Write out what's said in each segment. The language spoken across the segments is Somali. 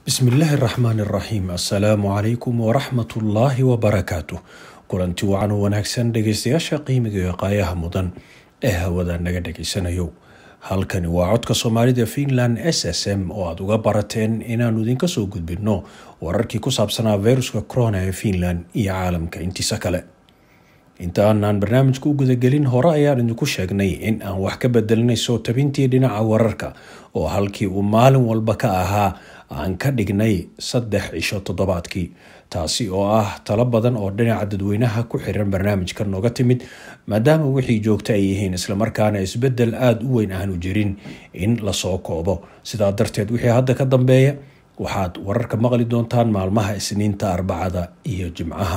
bismillaahi raxmaan iraxiim assalaamu calaykum waraxmatullaahi wabarakaatu kulanti wacan wanaagsan dhegeystayaasha qiimiga iyo qaayaha mudan ee hawada naga dhegeysanayo halkani waa codka soomaalida finland s s m oo aada uga barateen inaannu idinka soo gudbinno wararkii ku saabsanaa viruska corona ee finland iyo caalamka intiisa kale inta aanaan barnaamijka u gudagelin hore ayaan idinku sheegnay in aan wax ka bedelinayso tabintii dhinaca wararka oo halkii uu maalin walba ka ahaa aan ka dhignay saddex cisho toddobaadkii taasi oo ah talo badan oo dhinaca dadweynaha ku xiran barnaamijka nooga timid maadaama wixii joogta ay yihiin islamarkaana isbedel aada u weyn aanu jirin in lasoo koobo sidaa darteed wixii hadda ka dambeeya waxaad wararka maqli doontaan maalmaha isniinta arbacada iyo jimcaha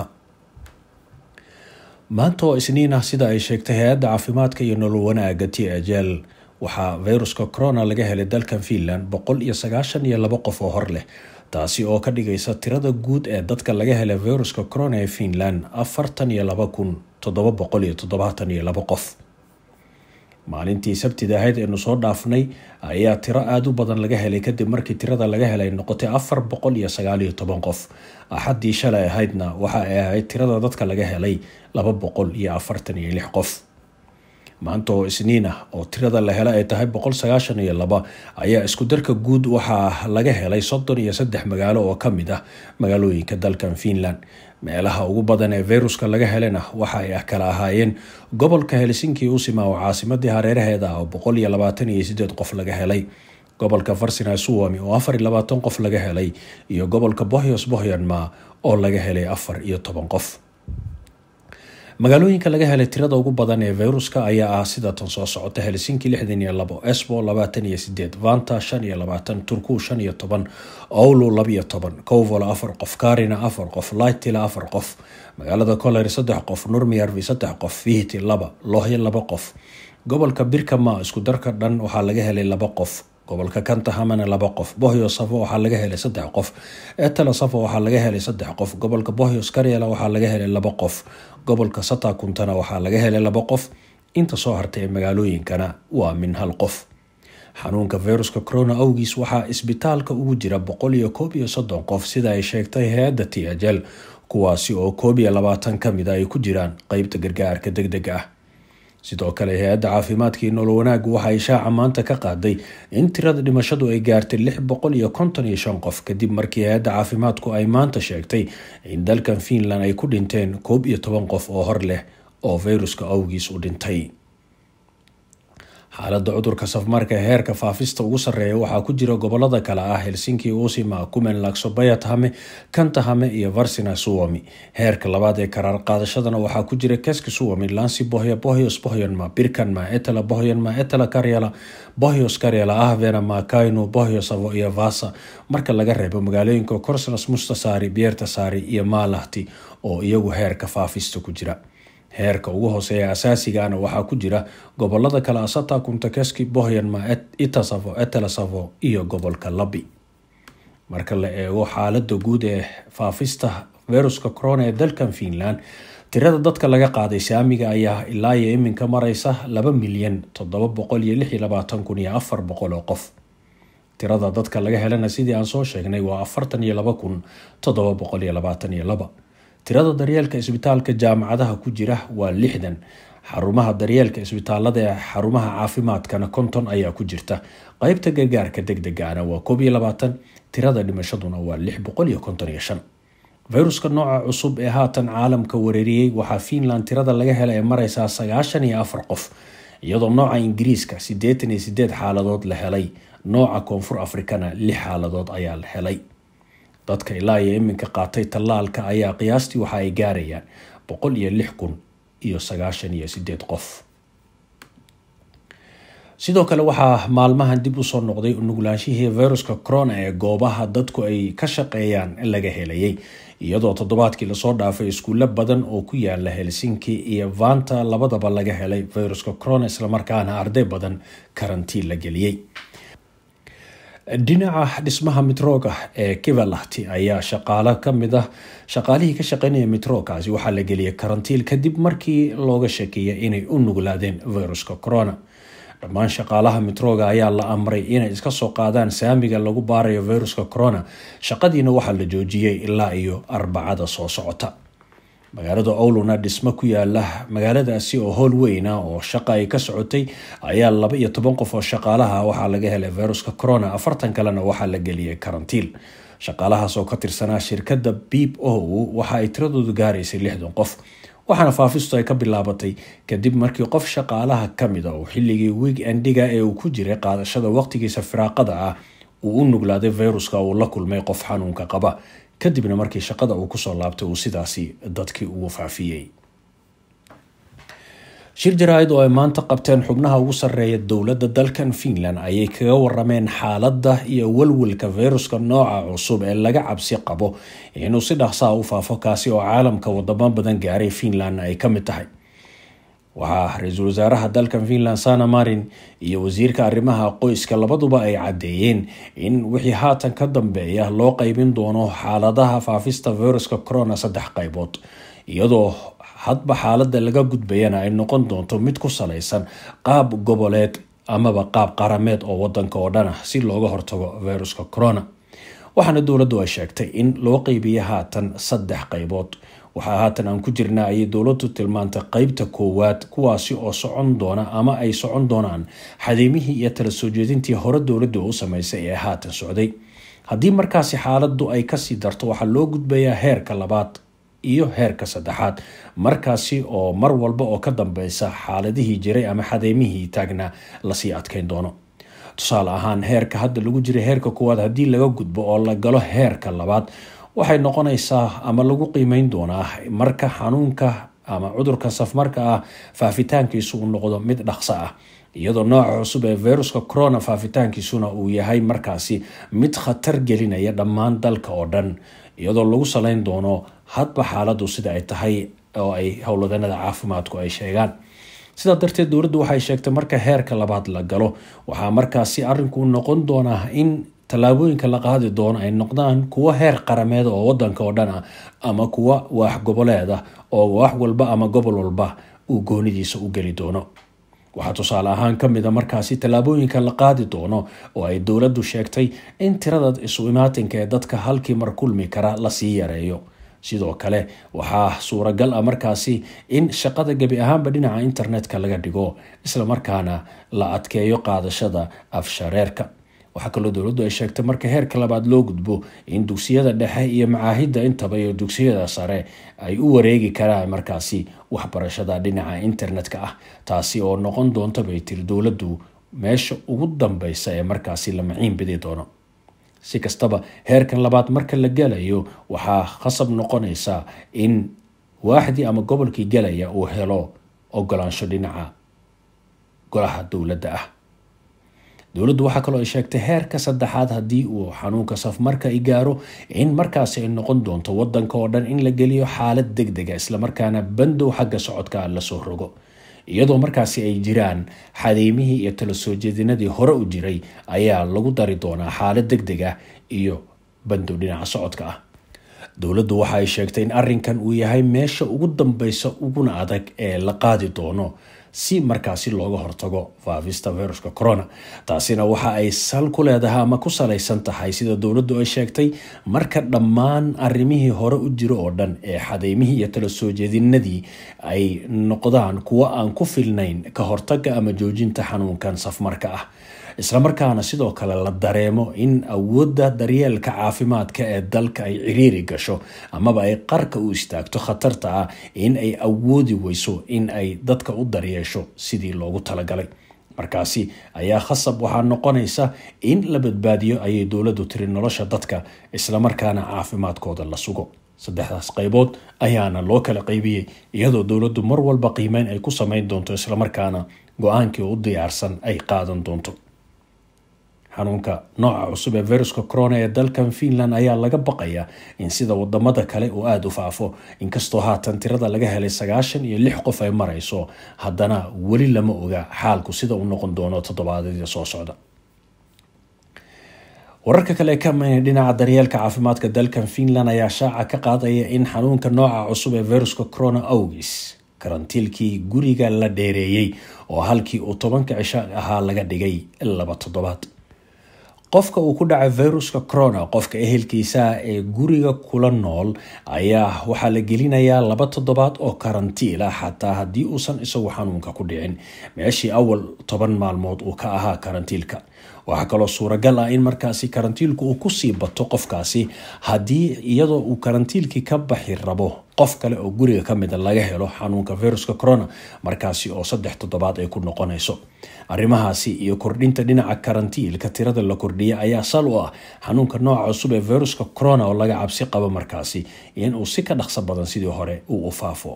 maanta oo isniin ah sida ay sheegtay hay-adda caafimaadka iyo nolol wanaaga t ajel waxaa viruska corona laga helay dalkan finland boqol iyo sagaashan iyo labo qof oo hor leh taasi oo ka dhigaysa tirada guud ee dadka laga helay viruska corona ee finland afartan iyo laba kun toddoba boqol iyo toddobaatan iyo labo qof maalintii sabtida ahayd eenu soo dhaafnay ayaa tiro aada u badan laga helay kadib markii tirada laga helay noqotay afar boqol iyo sagaal iyo toban qof axaddii shalay ahaydna waxa ay ahayd tirada dadka laga helay laba boqol iyo afartan iyo lix qof maanta oo isniin ah oo tirada la hela ay tahay boqol sagaashan iyo laba ayaa isku darka guud waxaa laga helay soddon iyo saddex magaalo oo ka mid ah magaalooyinka dalkan finland meelaha ugu badan ee viruska laga helena waxa ay kala ahaayeen gobolka helsinki usima oo caasimadii hareeraheeda ah oo boqol iyo labaatan iyo sideed qof laga helay gobolka farsina suwami oo afar iyo labaatan qof laga helay iyo gobolka bohyos bohyanma oo laga helay afar iyo toban qof magaalooyinka laga helay tirada ugu badan ee viruska ayaa ah sida tan soo socota helsinki lixdan iyo labo esbo labaatan iyo sideed vanta shan iyo labaatan turku shan iyo toban owlo labiyo toban covolo afar qof karina afar qof lightila afar qof magaalada coler saddex qof nurmiyarvi saddex qof vihti laba lohyo laba qof gobolka birkama isku darka dhan waxaa laga helay laba qof gobolka kantahamana laba qof bohyo safo waxaa laga helay saddex qof etala safo waxaa laga helay saddex qof gobolka bohyos karyala waxaa laga helay laba qof gobolka satakuntana waxaa laga helay laba qof inta soo hartay ee magaalooyinkana waa min hal qof xanuunka viruska corona awgiis waxaa isbitaalka ugu jira boqol iyo koob iyo soddon qof sida ay sheegtay hay-adda t ajel kuwaasi oo koob iyo labaatan ka mid a ay ku jiraan qeybta gargaarka deg dega ah sidoo kale hay-adda caafimaadka iyo nolol wanaagu waxa ay shaaca maanta ka qaaday in tirada dhimashadu ay gaartay lix boqol iyo konton iyo shan qof kadib markii hay-adda caafimaadku ay maanta sheegtay in dalkan finland ay ku dhinteen koob iyo toban qof oo hor leh oo viruska awgiis u dhintay xaaladda cudurka safmarka ee heerka faafista ugu sarreeya waxaa ku jira gobolada kale ah helsinki usima kumenlaksobayat-hame kantahame iyo varsina suwami heerka labaad ee karaar qaadashadana waxaa ku jira keski suwami lansi bohya bohyos bohyanma birkanma etala bohyanma etala karyala bohyos karyala ahvenama kainu bohyosavo iyo vasa marka laga reebo magaalooyinka korsnas mustasaari biertasaari iyo maalahti oo iyagu heerka faafista ku jira heerka ugu hooseeya asaasigana waxaa ku jira gobolada kale asata kuntakeski bohyanma itasavo etelasavo iyo gobolka labi marka la eego xaalada guud ee faafista viruska corona ee dalkan finland tirada dadka laga qaaday saamiga ayaa ilaa iyo iminka mareysa laba milyan toddoba boqol iyo lix iyo labaatan kun iyo afar boqol oo qof tirada dadka laga helana sidii aan soo sheegnay waa afartan iyo laba kun toddoba boqol iyo labaatan iyo laba tirada daryeelka isbitaalka jaamacadaha ku jira waa lixdan xarumaha daryeelka isbitaalada ee xarumaha caafimaadkana konton ayaa ku jirta qeybta gargaarka deg degana waa koob iyo labaatan tirada dhimashaduna waa lix boqol iyo konton iyo shan viruska nooca cusub ee haatan caalamka wareeriyey waxaa finland tirada laga hela ee mareysaa sagaashan iyo afar qof iyadoo nooca ingiriiska siddeetan iyo sideed xaaladood la helay nooca koonfur afrikana lix xaaladood ayaa la helay dadka ilaa iyo iminka qaatay tallaalka ayaa qiyaastii waxa ay gaarayaan boqol iyo lix kun iyo sagaashan iyo sideed qof sidoo kale waxaa maalmahan dib usoo noqday nuglaanshihii viruska corona ee goobaha dadku ay ka shaqeeyaan laga helayay iyadoo toddobaadkii lasoo dhaafay iskuulo badan oo ku yaala helsinki iyo vanta labadaba laga helay viruska corona islamarkaana arday badan karantiin la geliyey dhinaca dhismaha mitrooga ee kivalahti ayaa shaqaalo kamid ah shaqaalihii ka shaqeynaya mitroogaasi waxaa la geliyay karantiil kadib markii looga shakeeyay inay u nuglaadeen viruska corona dhammaan shaqaalaha mitrooga ayaa la amray inay iska soo qaadaan saamiga lagu baarayo viruska corona shaqadiina waxaa la joojiyey ilaa iyo arbacada soo socota magaalada owluna dhismo ku yaala magaaladaasi oo howl weyna oo shaqa ay ka socotay ayaa laba iyo toban qof oo shaqaalaha waxaa laga helay viruska corona afartan kalena waxaa la geliyay karantiil shaqaalahaas oo ka tirsanaa shirkadda bib o waxa ay tiradoodu gaaraysay lixdan qof waxaana faafistu ay ka bilaabatay kadib markii qof shaqaalaha kamid a uu xilligii week endiga ee uu ku jiray qaadashada waqtigiisa firaaqada ah uu u nuglaaday viruska uu la kulmay qof xanuunka qaba kadibna markii shaqada uu kusoo laabtay uu sidaasi dadkii ugu faafiyey shir jaraa-id oo ay maanta qabteen xubnaha ugu sarreeya dowladda dalkan finland ayay kaga warameen xaaladda iyo walwalka viruska nooca cusub ee laga cabsi qabo inuu si dhaqsaa u faafo kaasi oo caalamka wadamo badan gaaray finland ay ka mid tahay waxaa ra-iisul wasaaraha dalkan finland sana marin iyo wasiirka arrimaha qoyska labaduba ay caddeeyeen in wixii haatan ka dambeeya loo qeybin doono xaaladaha faafista viruska corona saddex qaybood iyadoo hadba xaaladda laga gudbayana ay noqon doonto mid ku salaysan qaab goboleed amaba qaab qarameed oo wadanka oo dhan ah si looga hortago viruska corona waxaana dowladdu ay sheegtay in loo qeybiya haatan saddex qaybood waxaa haatan aan ku jirnaa ayay dowladdu tilmaantay qeybta koowaad kuwaasi oo socon doona ama ay socon doonaan xadiimihii iyo tala soo jeedintii hore dowladdu u sameysay ee haatan socday haddii markaasi xaaladdu ay kasii darto waxaa loo gudbayaa heerka labaad iyo heerka saddexaad markaasi oo mar walba oo ka dambeysa xaaladihii jiray ama xadeymihii taagnaa lasii adkeyn doono tusaale ahaan heerka hadda lagu jiray heerka koowaad haddii laga gudbo oo la galo heerka labaad waxay noqonaysaa ama lagu qiimeyn doonaa marka xanuunka ama cudurka safmarka ah faafitaankiisu uu noqdo mid dhaqso ah iyadoo nooca cusub ee viruska corona faafitaankiisuna uu yahay markaasi mid khatar gelinaya dhammaan dalka oo dhan iyadoo lagu saleyn doono hadba xaaladdu sida ay tahay oo ay howladanada caafimaadku ay sheegaan sidaa darteed dowladdu waxay sheegtay marka heerka labaad la galo waxaa markaasi arinku noqon doonaa in tallaabooyinka la qaadi doono ay noqdaan kuwo heer qarameed oo wadanka oo dhan ah ama kuwa waax goboleed ah oo waax walba ama gobol walba uu goonidiisa u geli doono waxaa tusaale ahaan ka mid a markaasi tallaabooyinka la qaadi doono oo ay dowladdu sheegtay in tirada isu imaatinka ee dadka halkii mar kulmi kara lasii yareeyo sidoo kale waxaa suuragal ah markaasi in shaqada gebi ahaanba dhinaca internetka laga dhigo islamarkaana la adkeeyo qaadashada afshareerka waxaa kaloo dowladdu ay sheegtay marka heerka labaad loo gudbo in dugsiyada dhexe iyo macaahidda intaba iyo dugsiyada sare ay u wareegi karaan markaasi waxbarashada dhinaca internetka ah taasi oo noqon doonta bay tiri dowladdu meesha ugu dambeysa ee markaasi la maciin bidi doono si kastaba heerkan labaad marka la gelayo waxaa khasab noqonaysa in waaxdii ama gobolkii gelaya uu helo ogolaansho dhinaca golaha dowladda ah dowladdu waxaa kaloo ay sheegtay heerka saddexaad haddii uu xanuunka safmarka i gaaro in markaasi ay noqon doonto wadanka oo dhan in la geliyo xaalad deg dega islamarkaana bandow xagga socodka lasoo rogo iyadoo markaasi ay jiraan xadeymihii iyo tala soo jeedinadii hore u jiray ayaa lagu dari doonaa xaalad deg deg ah iyo bandow dhinaca socodka ah dowladdu waxa ay sheegtay in arrinkan uu yahay meesha ugu dambeysa uguna adag ee la qaadi doono si markaasi looga hortago faafista viruska corona taasina waxa ay sal ku leedahay ama ku salaysan tahay sida dowladdu ay sheegtay marka dhammaan arrimihii hore u jiro oo dhan ee xadeymihii iyo tala soo jeedinadii ay noqdaan kuwo aan ku filnayn ka hortaga ama joojinta xanuunkan safmarka ah islamarkaana sidoo kale la dareemo in awoodda daryeelka caafimaadka ee dalka ay ciriiri gasho amaba ay qarka u istaagto khatarta ah in ay awoodi weyso in ay dadka u daryeesho sidii loogu talagalay markaasi ayaa khasab waxaa noqonaysa in la badbaadiyo ayay dowladdu tiri nolosha dadka islamarkaana caafimaadkooda la sugo saddexdaas qaybood ayaana loo kala qaybiyey iyadoo dowladdu mar walba qiimeyn ay ku sameyn doonto islamarkaana go-aankii u diyaarsan ay qaadan doonto xanuunka nooca cusub ee viruska corona ee dalkan finland ayaa laga baqaya in sida wadamada kale uu aada u faafo inkastoo haatan tirada laga helay sagaashan iyo lix qof ay marayso haddana weli lama oga xaalku sida uu noqon doono toddobaadyada soo socda wararka kale ee ka maya dhinaca daryeelka caafimaadka dalkan finland ayaa shaaca ka qaadaya in xanuunka nooca cusub ee viruska corona awgis karantiilkii guriga la dheereeyey oo halkii uu tobanka cisho ahaa laga dhigay laba toddobaad qofka uu ku dhacay viruska corona qofka ehelkiisa ee guriga kula nool ayaa waxaa la gelinayaa laba toddobaad oo karantiil ah xataa haddii uusan isagu xanuunka ku dhicin meeshii awal toban maalmood uu ka ahaa karantiilka waxaa kaloo suuragal ah in markaasi karantiilku uu kusii bato qofkaasi haddii iyadoo uu karantiilkii ka baxi rabo qof kale oo guriga ka mida laga helo xanuunka viruska corona markaasi oo saddex toddobaad ay ku noqonayso arrimahaasi iyo kordhinta dhinaca karantiilka tirada la kordhiya ayaa sal u ah xanuunka nooca cusub ee viruska corona oo laga cabsi qabo markaasi inuu si ka dhaqso badan sidii hore uu u faafo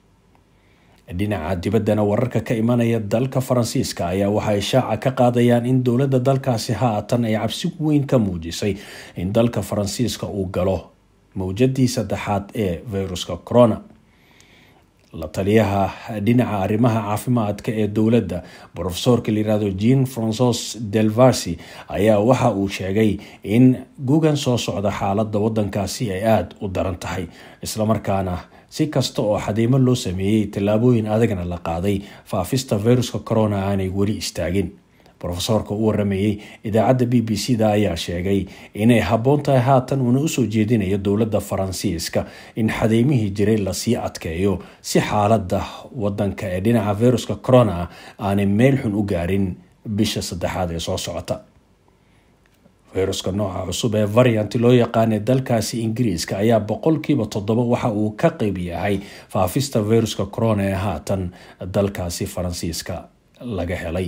dhinaca dibaddana wararka ka imanaya dalka faransiiska ayaa waxay shaaca ka qaadayaan in dowladda dalkaasi haatan ay cabsi weyn ka muujisay in dalka faransiiska uu galo mawjadii saddexaad ee viruska corona la taliyaha dhinaca arrimaha caafimaadka ee dowladda brofesorka layirahdo jean francois delvarsi ayaa waxa uu sheegay in gugan soo socda xaaladda wadankaasi ay aada u daran tahay islamarkaana si kasta oo xadiimo loo sameeyey tallaabooyin adagna la qaaday faafista viruska corona aanay weli istaagin rofesorka u waramayey idaacadda b b c da ayaa sheegay inay habboon tahay haatan uuna usoo jeedinayo dowladda faransiiska in xadeymihii jiray lasii adkeeyo si xaaladda wadanka ee dhinaca viruska corona aanay meel xun u gaarin bisha saddexaad ee soo socota viruska nooca cusub ee variant loo yaqaanay dalkaasi ingiriiska ayaa boqolkiiba toddoba waxa uu ka qeyb yahay faafista viruska corona ee haatan dalkaasi faransiiska laga helay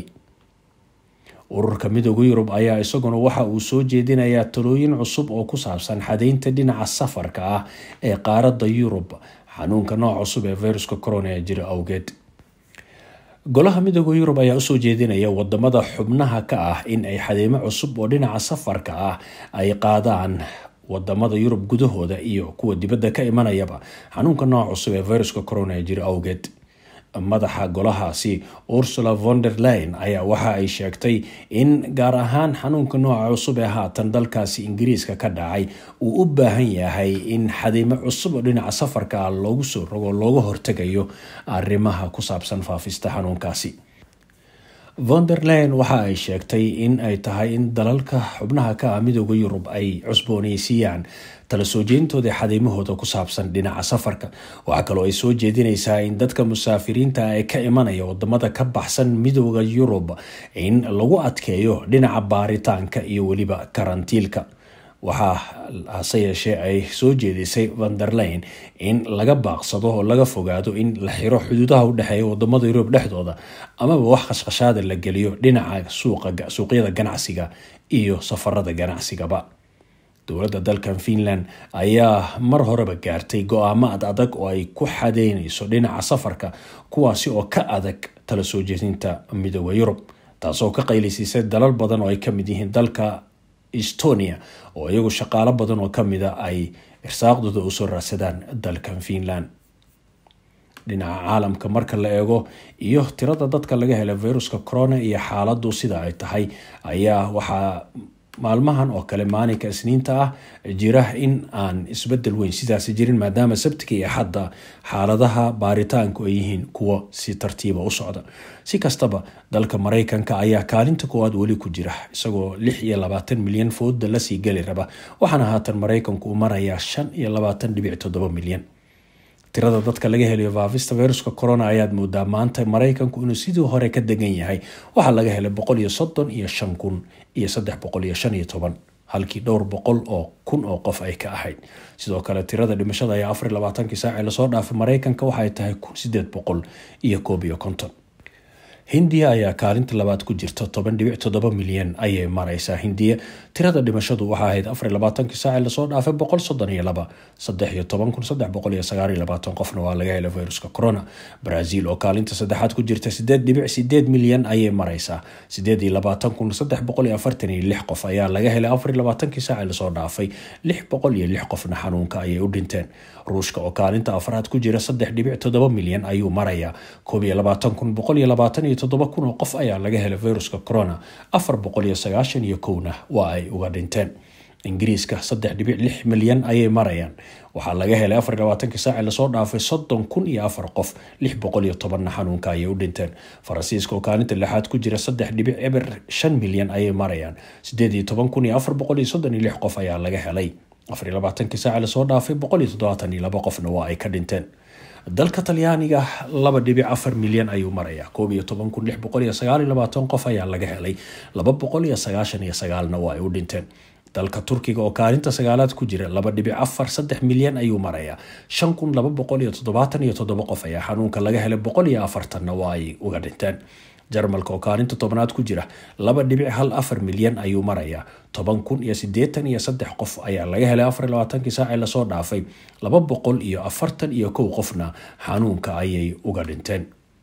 ururka midooda yurub ayaa isaguna waxa uu soo jeedinayaa talooyin cusub oo ku saabsan xadeynta dhinaca safarka ah ee qaaradda yurub xanuunka nooc cusub ee viruska corona ee jira awgeed golaha midooda yurub ayaa usoo jeedinaya wadamada xubnaha ka ah in ay xadeemo cusub oo dhinaca safarka ah ay qaadaan wadamada yurub gudahooda iyo kuwa dibadda ka imanayaba xanuunka nooc cusub ee viruska corona ee jira awgeed madaxa golahaasi ursula von der leyn ayaa waxa ay sheegtay in gaar ahaan xanuunka nooca cusub ee haatan dalkaasi ingiriiska ka dhacay uu u baahan yahay in xadiimo cusub oo dhinaca safarka ah loogu soo rogo looga hortegayo arrimaha ku saabsan faafista xanuunkaasi von der leyn waxa ay sheegtay in ay tahay in dalalka xubnaha ka ah midooda yurub ay cusbooneysiiyaan tala soo jeedintooda xadiimahooda ku saabsan dhinaca safarka waxaa kaloo ay soo jeedinaysaa in dadka musaafiriinta ee ka imanaya wadamada ka baxsan midooda yurub in lagu adkeeyo dhinaca baaritaanka iyo weliba karantiilka waxaa hase yeeshee ay soo jeedisay vanderleyn in laga baaqsado oo laga fogaado in la xiro xuduudaha u dhexeeya wadamada yurub dhexdooda amaba wax khashkhashaada la geliyo dhinaca suuqyada ganacsiga iyo safarada ganacsigaba dowladda dalkan finland ayaa mar horeba gaartay go-aamo ad adag oo ay ku xadeynayso dhinaca safarka kuwaasi oo ka adag tala soo jeedinta midooda yurub taasoo ka qaylisiisay dalal badan oo ay kamid yihiin dalka estonia oo iyagu shaqaalo badan oo kamida ay irsaaqdooda usoo raadsadaan dalkan finland dhinaca caalamka marka la eego iyo tirada dadka laga hela viruska corona iyo xaaladu sida ay tahay ayaa waxaa maalmahan oo kale maalinka isniinta ah jira in aan isbedel weyn sidaasi jirin maadaama sabtiga iyo xadda xaaladaha baaritaanku ay yihiin kuwo si tartiiba u socda si kastaba dalka maraykanka ayaa kaalinta koowaad weli ku jira isagoo lix iyo labaatan milyan fooda lasii geli raba waxaana haatan maraykanku uu marayaa shan iyo labaatan dhibic toddoba milyan tirada dadka laga helayo faafista viruska corona ayaad moodaa maanta maraykanku inuu sidii hore ka degan yahay waxaa laga helay boqol iyo soddon iyo shan kun iyo saddex boqol iyo shan iyo toban halkii dhowr boqol oo kun oo qof ay ka ahayd sidoo kale tirada dhimashada ayaa afar iyo labaatankii saaci lasoo dhaafay maraykanka waxaay tahay kun sideed boqol iyo koob iyo konton hindiya ayaa kaalinta labaad ku jirta toban dhibic toddoba milyan ayay mareysaa hindiya tirada dhimashadu waxaa ahayd afar iyo labaatankii saaci lasoo dhaafay boqol soddon iyo laba saddex iyo toban kun saddex boqol iyo sagaal iyo labaatan qofna waa laga helay viruska corona brazil oo kaalinta saddexaad ku jirta sideed dhibic sideed milyan ayay mareysaa sideed iyo labaatan kun saddex boqol iyo afartan iyo lix qof ayaa laga helay afar iyo labaatankii saaci lasoo dhaafay lix boqol iyo lix qofna xanuunka ayay u dhinteen ruushka oo kaalinta afraad ku jira saddex dhibic toddoba milyan ayuu marayaa koob iyo labaatan kun boqol iyo labaatan iyo toddoba kun oo qof ayaa laga helay viruska corona afar boqol iyo sagaashan iyo kowna waa ay uga dhinteen ingiriiska saddex dhibic lix milyan ayay marayaan waxaa laga helay afar labaatankii saaci lasoo dhaafay soddon kun iyo afar qof lix boqol iyo tobanna xanuunka ayay u dhinteen faransiiska oo kaalinta lixaad ku jira saddex dhibic eber shan milyan ayay marayaan sideed iyo toban kun iyo afar boqol iyo soddon iyo lix qof ayaa laga helay afar iyo labaatankii saaci lasoo dhaafay boqol iyo toddobaatan iyo laba qofna waa ay ka dhinteen dalka talyaaniga laba dhibic afar milyan ayuu marayaa koob iyo toban kun lix boqol iyo sagaal iyo labaatan qof ayaa laga helay laba boqol iyo sagaashan iyo sagaalna waa ay u dhinteen dalka turkiga oo kaalinta sagaalaad ku jira laba dhibic afar saddex milyan ayuu marayaa shan kun laba boqol iyo toddobaatan iyo toddoba qof ayaa xanuunka laga helay boqol iyo afartanna waa ay uga dhinteen jarmalka oo kaalinta tobnaad ku jira laba dhibic hal afar milyan ayuu marayaa toban kun iyo sideetan iyo saddex qof ayaa laga helay afar labaatankii saaci lasoo dhaafay laba boqol iyo afartan iyo kow qofna xanuunka ayay uga dhinteen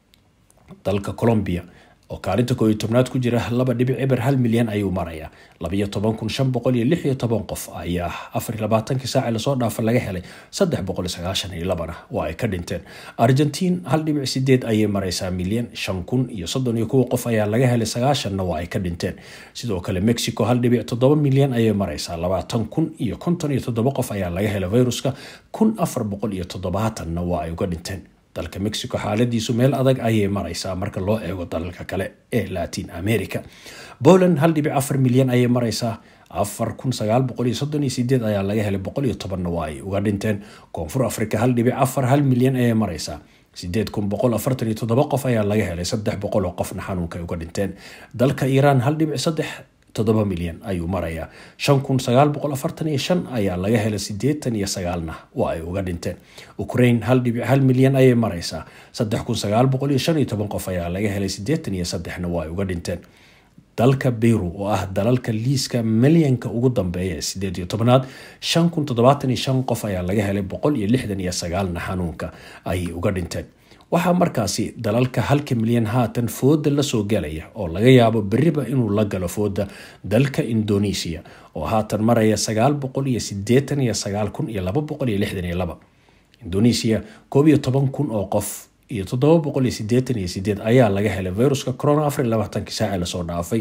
dalka colombia oo kaalinta koo iyo tobnaad ku jira laba dhibic eber hal milyan ayuu marayaa labayo toban kun shan boqol iyo lix iyo toban qof ayaa afar labaatankii saaci lasoo dhaafa laga helay saddex boqol iyo sagaashan iyo labana waa ay ka dhinteen argentiin hal dhibic sideed ayay maraysaa milyan shan kun iyo soddon iyo kow qof ayaa laga helay sagaashanna waa ay ka dhinteen sidoo kale mexico hal dhibic toddoba milyan ayay maraysaa labaatan kun iyo konton iyo toddoba qof ayaa laga helay viruska kun afar boqol iyo toddobaatanna waa ay uga dhinteen dalka mexico xaaladiisu meel adag ayay maraysaa marka loo eego dalalka kale ee latin america poland hal dhibic afar milyan ayay maraysaa afar kun sagaal boqol iyo soddon iyo sideed ayaa laga helay boqol iyo tobanna waa ay uga dhinteen koonfur africa hal dhibic afar hal milyan ayay maraysaa sideed kun boqol afartan iyo toddoba qof ayaa laga helay saddex boqol oo qofna xanuunka ay uga dhinteen dalka iiraan hal dhibic saddex toddoba milyan ayuu marayaa shan kun sagaal boqol afartan iyo shan ayaa laga helay sideetan iyo sagaalna waa ay uga dhinteen ukraine hal dhibic hal milyan ayay maraysaa saddex kun sagaal boqol iyo shan iyo toban qof ayaa laga helay sideetan iyo saddexna waa ay uga dhinteen dalka beyru oo ah dalalka liiska milyanka ugu dambeeya sideed iyo tobnaad shan kun toddobaatan iyo shan qof ayaa laga helay boqol iyo lixdan iyo sagaalna xanuunka ayay uga dhinteen waxaa markaasi dalalka halka milyan haatan fooda lasoo galaya oo laga yaabo beriba inuu la galo fooda dalka indonesia oo haatan maraya sagaal boqol iyo sideetan iyo sagaal kun iyo laba boqol iyo lixdan iyo laba indonesia koob iyo toban kun oo qof iyo toddoba boqol iyo sideetan iyo sideed ayaa laga helay viruska corona afar iyo labaatankii saaci lasoo dhaafay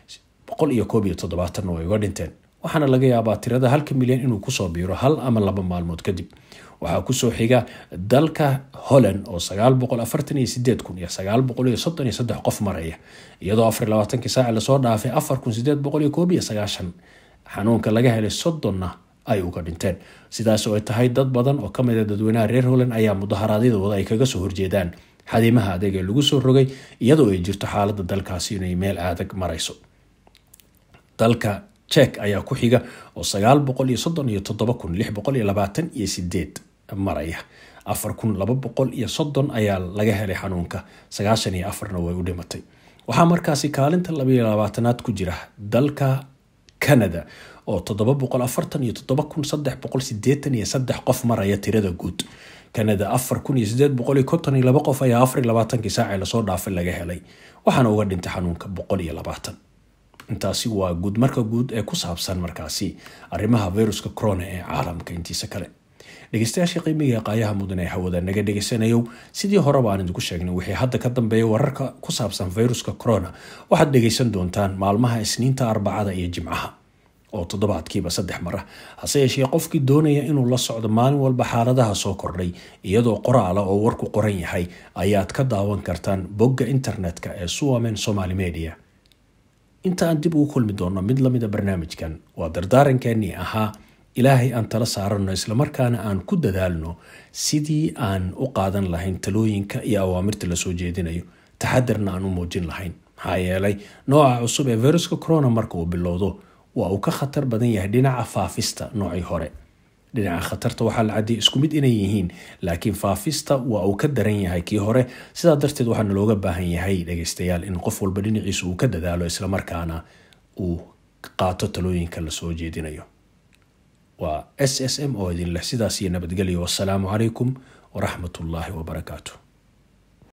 boqol iyo koob iyo toddobaatanna way uga dhinteen waxaana laga yaabaa tirada halka milyan inuu kusoo biiro hal ama laba maalmood kadib waxaa kusoo xiga dalka holland oo sagaal boqol afartan iyo sideed kun iyo sagaal boqol iyo soddon iyo saddex qof maraya iyadoo afar iyo labaatankii saaci lasoo dhaafay afar kun sideed boqol iyo koob iyo sagaashan xanuunka laga helay soddonna ay uga dhinteen sidaas oo ay tahay dad badan oo ka mida dadweynaha reer holland ayaa mudaharaadyadooda ay kaga soo horjeedaan xadiimaha adeeg ee lagu soo rogay iyadoo ay jirto xaalada dalkaasi inay meel adag marayso dalka jek ayaa ku xiga oo sagaal boqol iyo soddon iyo toddoba kun lix boqol iyo labaatan iyo sideed maraya afar kun laba boqol iyo soddon ayaa laga helay xanuunka sagaashan iyo afarna way u dhimatay waxaa markaasi kaalinta labaiyo labaatanaad ku jira dalka canada oo toddoba boqol afartan iyo toddoba kun saddex boqol sideetan iyo saddex qof maraya tirada guud canada afar kun iyo sideed boqol iyo konton iyo laba qof ayaa afar iyo labaatankii saacee lasoo dhaafay laga helay waxaana uga dhintay xanuunka boqol iyo labaatan intaasi waa guud marka guud ee ku saabsan markaasi arrimaha viruska corona ee caalamka intiisa kale dhegeystayaashii qiimiga ee qaayaha mudan ee hawada naga dhegeysanayow sidii horeba aan idinku sheegnay wixii hadda ka dambeeya wararka ku saabsan viruska corona waxaad dhegeysan doontaan maalmaha isniinta arbacada iyo jimcaha oo toddobaadkiiba saddex mar ah hase yeeshee qofkii doonaya inuu la socdo maalin walba xaaladaha soo kordhay iyadoo qoraala oo warku qoran yahay ayaad ka daawan kartaan bogga internetka ee suwamen somaali media inta aan dib ugu kulmi doonno mid lamida barnaamijkan waa dardaarankeenii ahaa ilaahay aan tala saaranno islamarkaana aan ku dadaalno sidii aan u qaadan lahayn talooyinka iyo awaamirta lasoo jeedinayo taxadarna aan u muujin lahayn maxaa yeelay nooca cusub ee viruska corona marka uu bilowdo waa uu ka khatar badan yahay dhinaca faafista noocii hore dhinaca khatarta waxaa la cadiyay isku mid inay yihiin laakiin faafista waa uu ka daran yahay kii hore sidaa darteed waxaana looga baahan yahay dhegeystayaal in qof walba dhinaciisa uu ka dadaalo islamarkaana uu qaato talooyinka lasoo jeedinayo waa s s m oo idin leh sidaas iyo nabadgelyo wassalaamu calaykum waraxmat ullaahi wabarakaatu